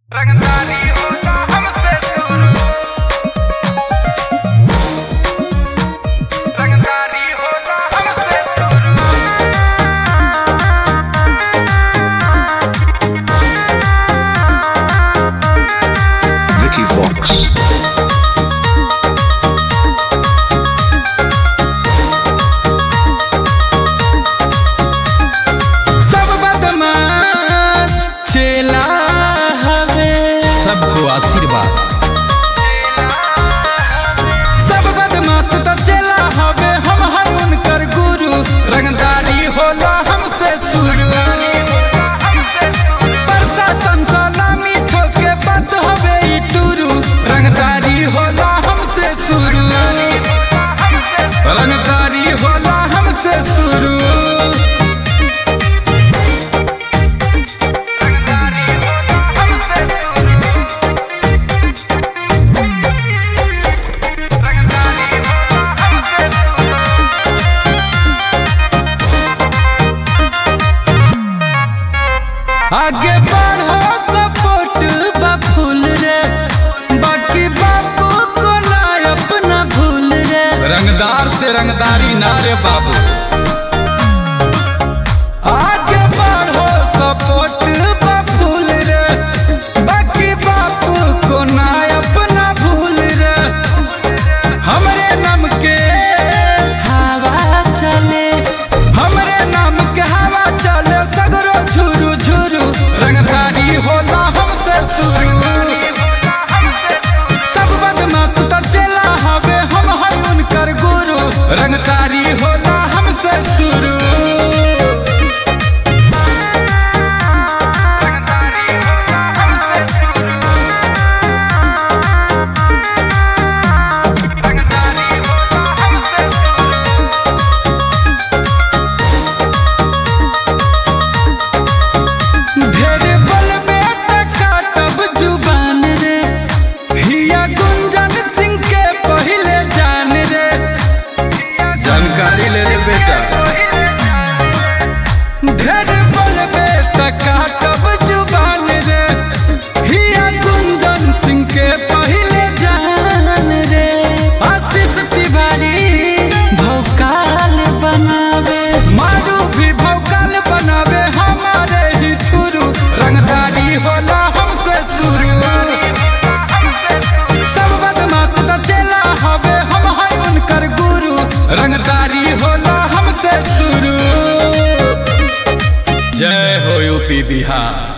रंगदारी होता हमसे शुरू रंगदारी होता हमसे शुरू Vicky Vox. सब बदमाश चेला हवे सबको आशीर्वाद सब बदमाश तो चेला हवे हम हर उनकर गुरु रंगदारी होला हमसे शुरू प्रशासन सलामी ठोके बात हवे ई टुरू रंगदारी होला हमसे शुरू रंगदारी होला हमसे शुरू रंगदारी होता हमसे शुरू रंगदारी होता हमसे शुरू आगे बढ़ो सपोर्ट बा फूल रे बाकी बापू को ना अपना भूल रे रंगदार से रंगदारी नारे बाबू आगे बढ़ो सपोर्ट बा फूल रे बाकी बापू को ना अपना भूल रे हमरे नाम के हवा चले हमरे नाम के हवा चले सगरो झुरु झुरु रंगदारी होला हमसे शुरू सब बदमाश तो चला हवे हम है उनकर गुरु रंगदारी होला हमसे शुरू रंगदारी होता हमसे शुरू रंगदारी होता हमसे शुरू ढेर बलबे त काटब जुबान रे हिया गुंजन सिंह के पहिले जान रे जानकारी ले ले बेटा ढेर बलबे त काटब जुबान रे हिया गुंजन सिंह के पहिले जान रे आशीष तिवारी भौकाल बनावे मारू भी भौकाल बनावे हमारे ही थुरू रंगदारी होला हमसे शुरू सब बदमाश तो चला हवे हम है उनकर गुरु रंगदारी होला हमसे शुरू जय हो यूपी बिहार